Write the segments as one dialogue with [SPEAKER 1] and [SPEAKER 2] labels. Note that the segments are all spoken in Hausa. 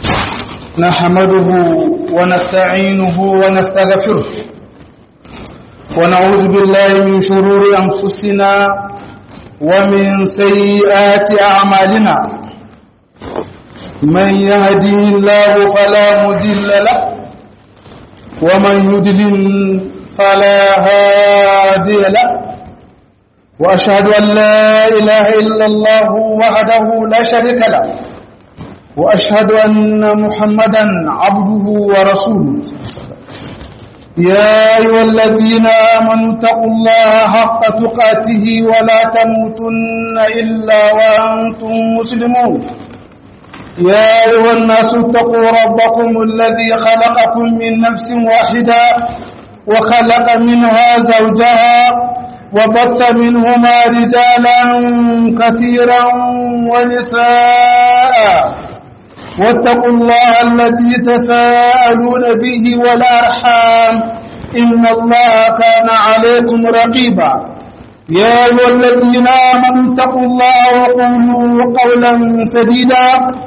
[SPEAKER 1] نحمده ونستعينه ونستغفره ونعوذ بالله من شرور أنفسنا ومن سيئات أعمالنا من يهدي الله فلا مضل له ومن يضلل فلا هادي له وأشهد أن لا إله إلا الله وحده لا شريك له وأشهد أن محمدا عبده ورسوله يا أيها الذين آمنوا اتقوا الله حق تقاته ولا تموتن إلا وأنتم مسلمون يا أيها الناس اتقوا ربكم الذي خلقكم من نفس واحدة وخلق منها زوجها وبث منهما رجالا كثيرا ونساء واتقوا الله الذي تساءلون به والأرحام إن الله كان عليكم رقيبا يا أيها الذين آمنوا اتقوا الله وقولوا قولا سديدا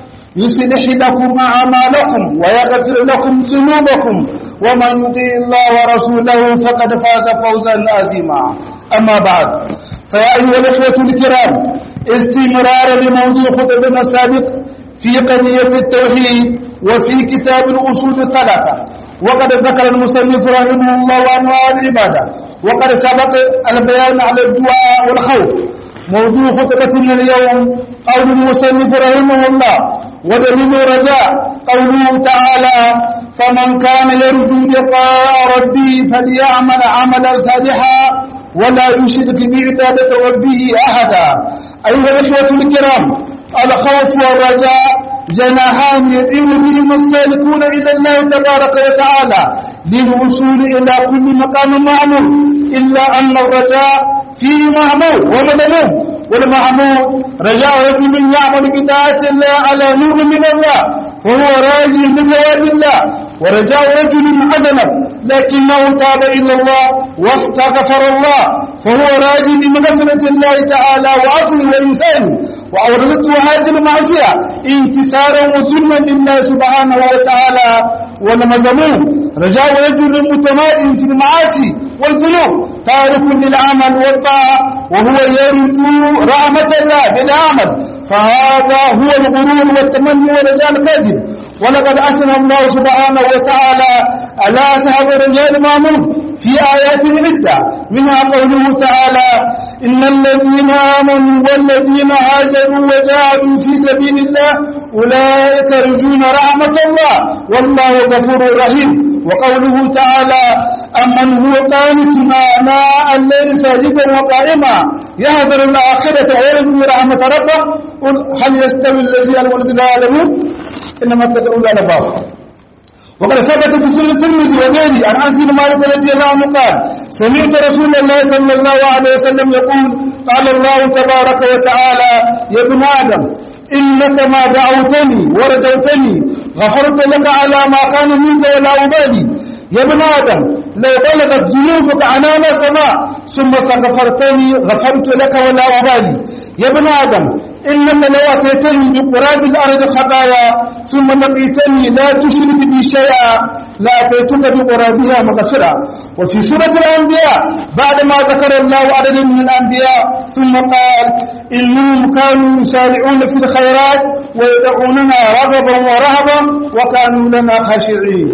[SPEAKER 1] يصلح لكم أعمالكم ويغفر لكم ذنوبكم ومن يطيع الله ورسوله فقد فاز فوزا عظيما أما بعد فيا أيها الإخوة الكرام استمرارا لموضوع خطبنا السابق في قضية التوحيد وفي كتاب الأصول الثلاثة وقد ذكر المصنف رحمه الله أنواع العبادة وقد سبق البيان على الدعاء والخوف موضوع خطبتنا اليوم قول المصنف رحمه الله ودليل رجاء قوله تعالى فمن كان يرجو لقاء ربه فليعمل عملا صالحا ولا يشرك بعبادة ربه أحدا أيها الإخوة الكرام الخوف والرجاء جناحان يدعو بهما السالكون إلى الله تبارك وتعالى للوصول إلى كل مقام معمول إلا أن الرجاء فيه معمول ومذموم والمعمول رجاء رجل يعمل بطاعة الله على نور من الله فهو راجي بثواب الله ورجاء رجل أذنب لكنه تاب إلى الله واستغفر الله فهو راجي بمغفرة الله تعالى وعفوه وإنسانه وأورثته هذه المعصية انكسارا وظلما لله سبحانه وتعالى والمذموم رجاء رجل متمادن في المعاصي والذنوب تارك للعمل والطاعة وهو يرث رحمة الله بالعمل فهذا هو الغرور والتمني ورجاء الكاذب ولقد أثنى الله سبحانه وتعالى على أصحاب الرجال المامون في آيات عدة منها قوله تعالى إن الذين آمنوا والذين هاجروا وجاهدوا في سبيل الله أولئك يرجون رحمة الله والله غفور رحيم وقوله تعالى أمن هو قانت آناء الليل ساجدا وقائما يهذر الآخرة ويرجو رحمة ربه قل هل يستوي الذي والذي لا يعلمون إنما تدعون على باب وقد ثبت في سنة الترمذي وغيره عن انس بن مالك رضي الله عنه قال سمعت رسول الله صلى الله عليه وسلم يقول قال الله تبارك وتعالى يا ابن ادم انك ما دعوتني ورجوتني غفرت لك على ما كان منك ولا ابالي يا ابن ادم لو بلغت ذنوبك عنان السماء ثم استغفرتني غفرت لك ولا ابالي يا ابن ادم إنك لو أتيتني بقراب الأرض خطايا ثم لقيتني لا تشرك بي شيئا لا أتيتك بقرابها مغفرة وفي سورة الأنبياء بعدما ذكر الله عدد من الأنبياء ثم قال إنهم كانوا يسارعون في الخيرات ويدعوننا رغبا ورهبا وكانوا لنا خاشعين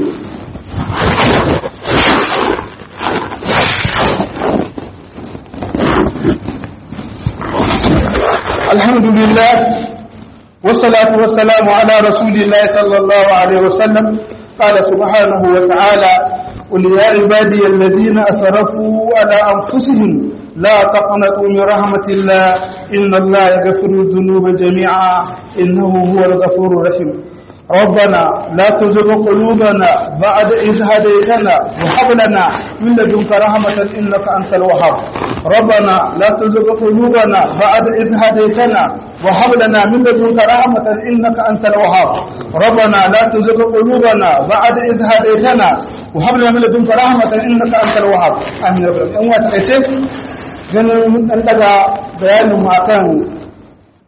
[SPEAKER 1] الحمد لله والصلاة والسلام على رسول الله صلى الله عليه وسلم قال سبحانه وتعالى قل يا عبادي الذين أسرفوا على أنفسهم لا تقنطوا من رحمة الله إن الله يغفر الذنوب جميعا إنه هو الغفور الرحيم ربنا لا تزغ قلوبنا بعد إذ هديتنا وهب لنا من لدنك رحمة إنك أنت الوهاب ربنا لا تزغ قلوبنا بعد إذ هديتنا وهب لنا من لدنك رحمة إنك أنت الوهاب ربنا لا تزغ قلوبنا بعد إذ هديتنا وهب لنا من لدنك رحمة إنك أنت الوهاب آمين رب العالمين وتعيش ganin an daga bayanin akan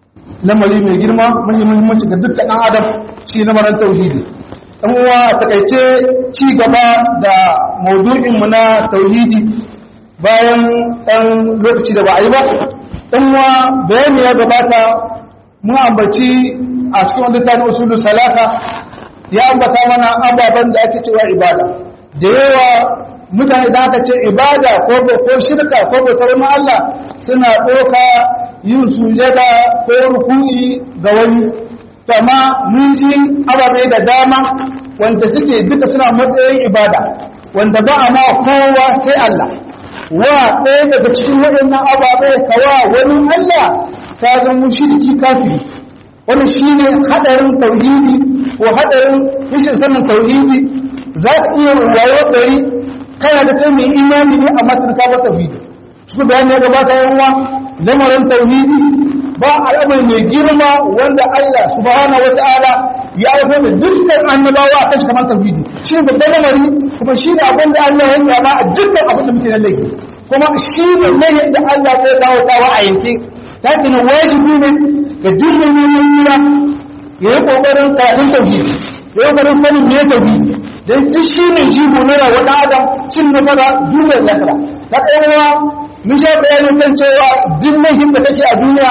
[SPEAKER 1] lamari mai girma muhimmanci ga dukkan ɗan adam shi lamarin tauhidi ɗan uwa a takaice ci gaba da maudu'inmu na tauhidi bayan ɗan lokaci da ba a yi ba ɗan uwa bayani ya gabata mun ambaci a cikin wanda ta na usulun salasa ya ambata mana ababen da ake cewa ibada da yawa mutane da aka ce ibada ko ko shirka ko bautar Allah suna ɗauka yin sujada ko ruku'i ga wani amma mun ji ababe da dama wanda suke duka suna matsayin ibada wanda ba a ma kowa sai Allah wa ɗaya daga cikin waɗannan ababe kawa wani Allah ta zama shirki kafiri wani shine hadarin tauhidi ko hadarin rashin sanin tauhidi za ka iya wayo ɗari kana da kai mai imani ne amma tun ka ba tauhidi su bayani ya gabata yan uwa lamarin tauhidi ba al'amari mai girma wanda Allah subhanahu wataala ya aiko da dukkan annabawa a kashi kamar tauhidi shi ne babban lamari kuma shi ne abin da Allah ya yaba a dukkan abin da muke na laifi kuma shi ne laifin da Allah ya dawo tawa a yanke ta kina wajibi ne ga dukkan mu'mina ya yi kokarin karatun tauhidi ya yi kokarin sanin me tauhidi don duk shi ne jigo na rawa ɗan adam cin nasara duniyar nasara ta ɗaya mun sha bayani kan cewa duk laifin da kake a duniya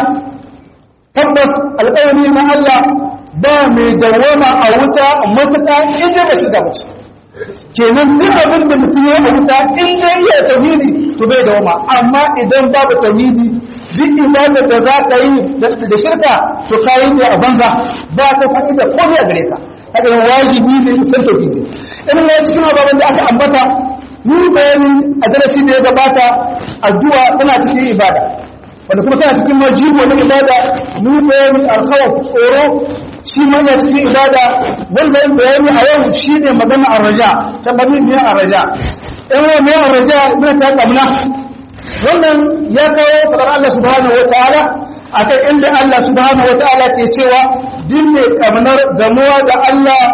[SPEAKER 1] tabbas alƙawari na Allah ba mai dawama a wuta matuƙa inda ba shi da wuce kenan duk abin da mutum ya wuta in ya iya tauhidi to bai dawama amma idan babu tauhidi duk ibadar da za ka yi da shirka to ka yi ne a banza ba ta faɗi da komai a gare ka haka yin wajibi ne san tauhidi in ma cikin ababen da aka ambata mun bayani a darasi da ya gabata addu'a tana cikin ibada wanda kuma tana cikin majibo na ibada mun bayani alkhawf tsoro shi ma yana cikin ibada wanda yin bayani a yau shine magana arraja tabbamin ne arraja in wa mai arraja ina ta kamna wannan ya kawo fadar Allah subhanahu wataala akan inda Allah subhanahu wataala ke cewa din mai kamnar gamuwa da Allah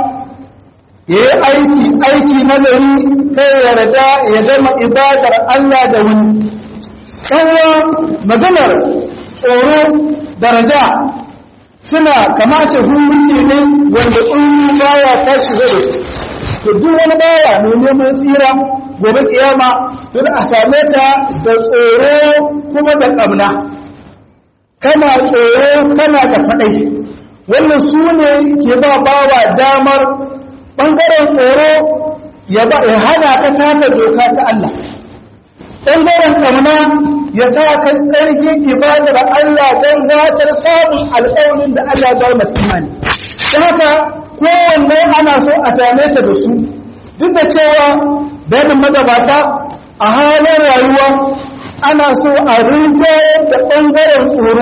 [SPEAKER 1] ya yi aiki aiki nazari kai yarda ya gama ibadar Allah da wani ɗanwa maganar tsoro daraja suna kamace hukunci ne wanda tsoron baya ta shiga da su to duk wani baya ne neman tsira gobe kiyama don a same ta da tsoro kuma da ƙamna kana tsoro kana da faɗai wannan su ne ke ba bawa damar ɓangaren tsoro ya hana ka taka doka ta Allah ɓangaren ƙamna ya sa ka ƙarfin ibadar Allah don zatar samun alƙawarin da Allah ba masu imani ta haka kowanne ana so a same ta da su duk da cewa bayanin magabata a halin rayuwa ana so a rinjaye da ɓangaren tsoro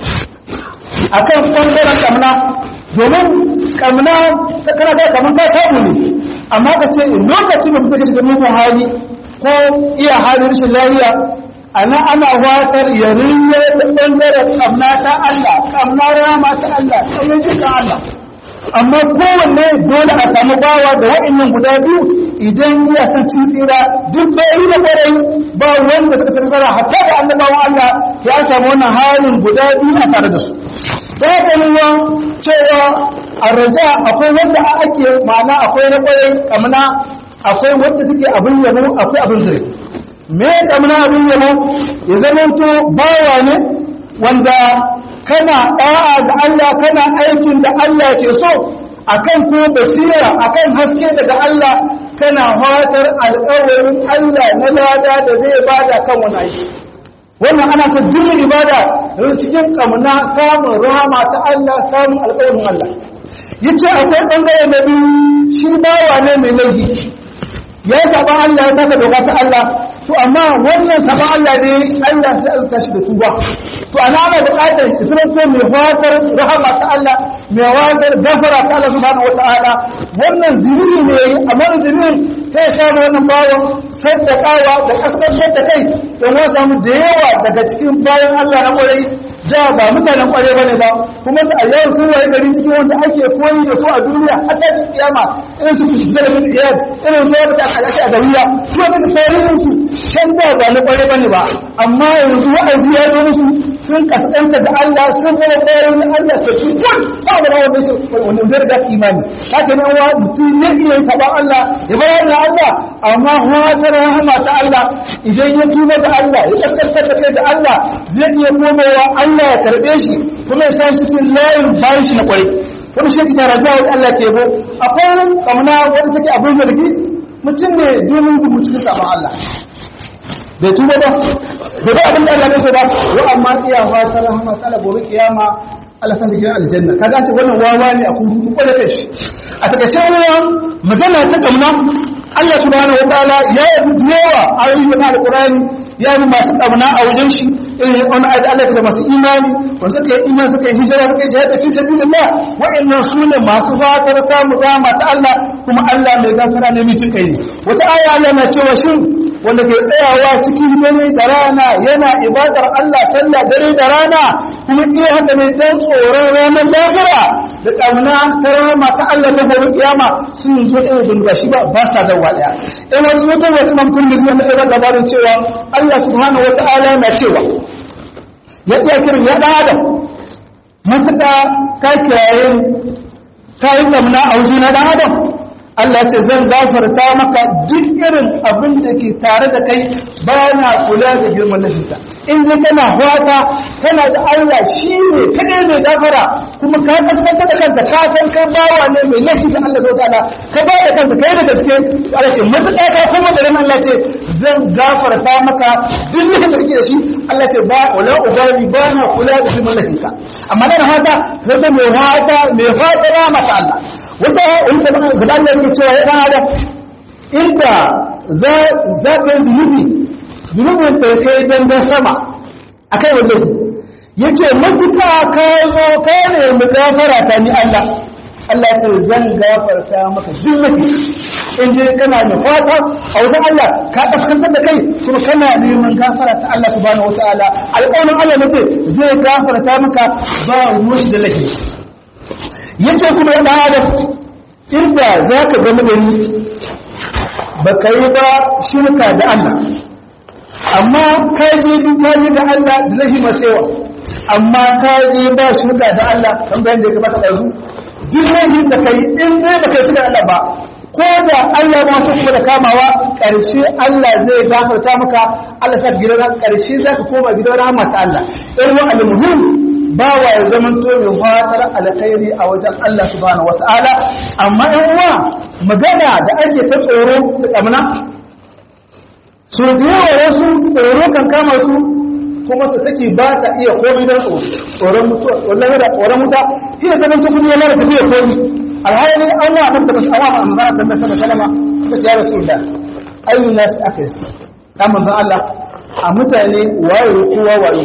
[SPEAKER 1] a kan ɓangaren ƙamna domin ƙamna ta kana ga kamar ka samu ne amma ka ce lokacin da kuka shiga mugun hali ko iya halin rashin lafiya ana ana watar ya rinjaye da ɓangaren ƙamna ta Allah ƙamna rama ta Allah ƙamna jikin Allah amma kowanne dole a samu bawa da wa'annan guda biyu idan ya san cin tsira duk bai da kwarai ba wanda suka san tsara hatta da annabawa Allah ya samu wannan halin guda biyu a tare da su da haka nuna cewa a raja akwai wanda ake ma'ana akwai na kwarai kamna akwai wanda suke abin yabo akwai abin zai me kamna abin yabo ya zama to bawa ne wanda kana ɗa'a ga Allah kana aikin da Allah ke so akan ko basira akan haske daga Allah kana fatar alƙawarin Allah na lada da zai bada kan wani aiki wannan ana son dukkan ibada da cikin kamuna samun rahama ta Allah samun alƙawarin Allah yace akwai bangare na biyu shi bawa ne mai laifi ya saba Allah ya taka doka ta Allah to amma wannan saba Allah ne Allah sai alka shi da tuba to ana ana buƙatar isranto mai fatar rahama ta Allah mai fatar gafara ta Allah subhanahu wataala wannan zini ne amma zinin sai ya samu wannan bawon saddakawa da kaskantar da kai don wasu samu da yawa daga cikin bayan Allah na kwarai da ba mutanen kwarai bane ba kuma su a yau sun waye gari cikin wanda ake koyi da su a duniya har ta kiyama irin su su zara min iyad irin su wanda aka ake a dariya su wanda tarihin su can da ba na kwarai bane ba amma yanzu wa'azi ya zo musu sun kaskanta da Allah sun zama bayan Allah sai su kun saboda wanda su wanda zai riga imani haka ne wa mutum ne iya saba Allah ya bayyana Allah amma wata rahama ta Allah idan ya tuba da Allah ya kaskanta da kai da Allah zai iya komawa Allah ya karbe shi kuma ya san cikin layin bayan shi na kwarai wani shi kita raja wa Allah ke bo akwai kamuna wanda take abin zargi mutum ne domin gudu cikin sabon Allah bai tuba ba bai ba abin da Allah bai so ba wa amma iya fata rahama ta gobe kiyama Allah ta shiga aljanna kaga ce wannan wawa ne a kudu ko da kai a takaice wannan magana ta kamna Allah subhanahu wa ta'ala ya yi yawa ayoyi na alqur'ani ya yi masu kamna a wajen shi irin wani ayat Allah ta masu imani wanda suka yi imani suka yi hijira suka yi jihad fi sabilillah wa'annan su ne masu fatar samu rahama ta Allah kuma Allah mai gafara ne mai cin kai ne wata aya Allah na cewa shin wanda ke tsayawa cikin dare da rana yana ibadar Allah sallah dare da rana kuma iya haka mai dan tsoron ranar lahira da kamuna ta rama ta Allah ta gobe kiyama sun zo irin dunga shi ba ba sa zawa daya in wasu mutum wata mamtun da zai mai labarin cewa Allah subhanahu wata'ala yana cewa ya iya kirin ya dan adam matuƙa ka kiyaye ka yi kamuna a wajen na dan adam Allah ce zan gafarta maka duk irin abin da ke tare da kai ba na kula da girman laifinka in ji kana fata kana da Allah shi ne kadai mai gafara kuma ka kaskanta da kanka ka san kai bawa ne mai laifi da Allah zai ta'ala ka ba da kanka kai da gaske Allah ce mutuka ka kuma da Allah ce zan gafarta maka duk laifin da kake da shi Allah ce ba wala ubali ba na kula da girman laifinka amma dan hata zai mai fata mai fata maka Allah wata wata da Allah ke cewa ya dan adam inda za za ka yi zunubi zunubin da kai dangan sama akai wanda su yace matuka ka zo ka ne mu gafara ta ni Allah Allah ce zan gafarta maka zunubi in je kana da fata a wajen Allah ka kaskantar da kai kuma kana neman gafara ta Allah subhanahu wataala alƙawarin Allah ne ce zai gafarta maka ba ruwan da laifi yace kuma ya adam inda za ka gama da ni ba ka yi ba shirka da Allah amma ka je duk ka je da Allah da zai masewa amma ka je ba shirka da Allah kan bayan da ya gabata ɗazu duk laifin da ka yi in dai ba kai shirka Allah ba ko da Allah ma ta kuma da kamawa ƙarshe Allah zai gafarta maka Allah sa gidan ƙarshe za ka koma gidan rahama ta Allah irin wa al-muhim ba wa ya zaman to mai fatar alkhairi a wajen Allah subhanahu wata'ala amma in uwa magana da ake ta tsoro da kamna so da yawa wasu tsoro kan kama su kuma su saki ba sa iya komai don tsoro tsoron mutuwa wallahi da tsoron mutuwa shi ne zaman su kuma yana da tafiya komai alhali an wa nan da basu awa a manzara ta nasara salama ta ce ya rasulullah ayyun nasu aka yi ta manzan Allah a mutane waye kowa waye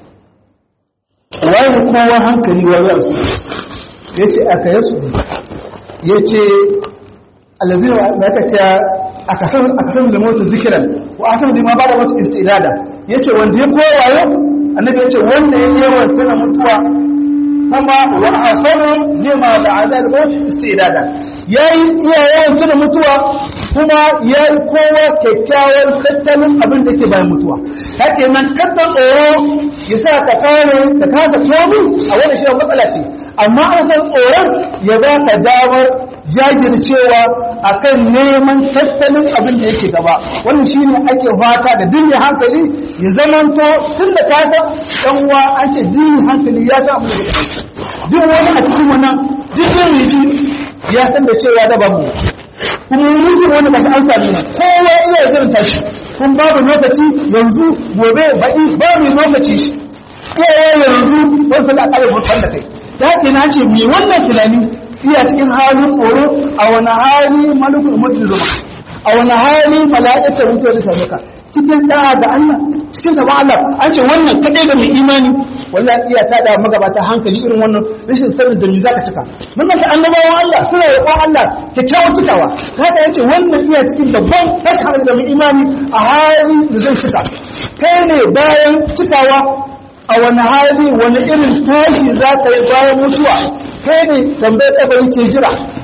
[SPEAKER 1] waye kowa hankali waye su ya ce aka yi su ya ce alazina ya ka ce aka san da mota zikiran wa asan da ma ba da wata istilada ya ce wanda ya kowa wayo annabi ya ce wanda ya yi yawan tana mutuwa kuma wa asanu lima ba'da al-maut istidada yayi iya yawan tuna mutuwa kuma yayi kowa kyakkyawan tattalin abin da ke bayan mutuwa hake nan kadda tsoro yasa ka kare ka kasa tobi a wani shi matsala ce amma an san tsoron ya ba ka damar jajircewa akan neman tattalin abin da yake gaba wannan shine ake fata da dinne hankali ya zamanto tun da ka san dan uwa an ce dinne hankali ya san abin da yake duk wani a cikin wannan jirgin riji ya san da cewa da babu kuma yanzu wani ba su an sami nan kowa iya zirin tashi kun babu lokaci yanzu gobe baɗi babu lokaci shi kowa yanzu wani sanda a ƙarar mutuwan da kai ta ke na ce mai wannan tunani iya cikin halin tsoro a wani hali malukul mutu zuma a wani hali mala'ikar mutuwa da samuka cikin da'a da Allah cikin sabon Allah an ce wannan kaɗai ga mai imani wallahi iya ta da magabata hankali irin wannan rashin sanin da me zaka cika mun manta annabawan Allah suna roƙon Allah kyakkyawar cikawa haka yace wannan iya cikin babban tashin hankali da mai imani a hali da zai cika kai ne bayan cikawa a wani hali wani irin tashi za ka yi bayan mutuwa kai ne tambayar kabari ke jira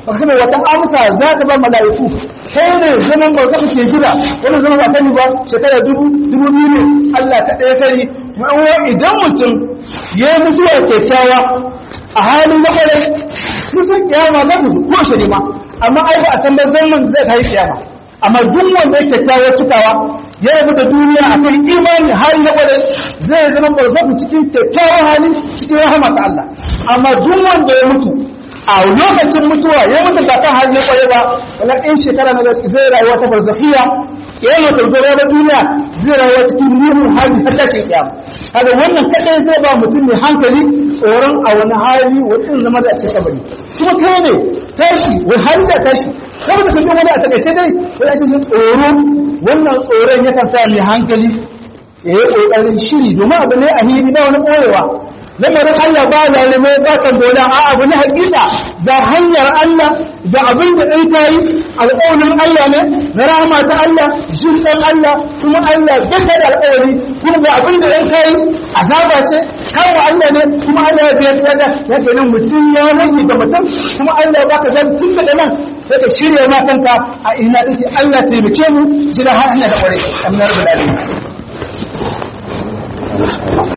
[SPEAKER 1] baka sani wata amsa za ka ba mala'iku kai ne zaman bauta kake jira wani zaman ba sani ba shekara dubu dubu biyu ne Allah ka ɗaya sani ma'awa idan mutum ya yi mutuwa kyakkyawa a halin na kwarai kusan kiyama za ta zo ko shi ne ma amma ai ba a san ba zaman zai kai kiyama amma duk wanda ya kyakkyawa cikawa ya rabu da duniya a kan imani hali na kwarai zai zama barzaku cikin kyakkyawan hali cikin rahama ta Allah amma duk wanda ya mutu a lokacin mutuwa ya mutu ba kan hali na kwarai ba wala in shekara na zai rayuwa ta barzakhiya ya yi mutu zai da duniya zai rayuwa cikin muhimmin hali har tashin kiyama kaga wannan kadai zai ba mutum mai hankali tsoron a wani hali wani zama da a cikin kabari kuma kai ne tashi wani hali da tashi kuma da kan wani a takaice dai wani a cikin tsoro wannan tsoron yakan sa mai hankali ya yi ƙoƙarin shiri domin abu ne a hiri ba wani ɓoyewa lamarin Allah ba lalime ba kan dole a abu na hakika da hanyar Allah da abin da ɗai ta yi alƙawarin Allah ne na rahama ta Allah jin ɗan Allah kuma Allah zaka da alƙawari kuma ga abin da ɗai ta yi azaba ce kawo Allah ne kuma Allah ya biya ta da ya ke nan mutum ya rage da mutum kuma Allah ya baka zan tun daga nan sai ka shirya ma kanka a ina take Allah taimake mu jira har hanya da ƙwarai amma rabbul alamin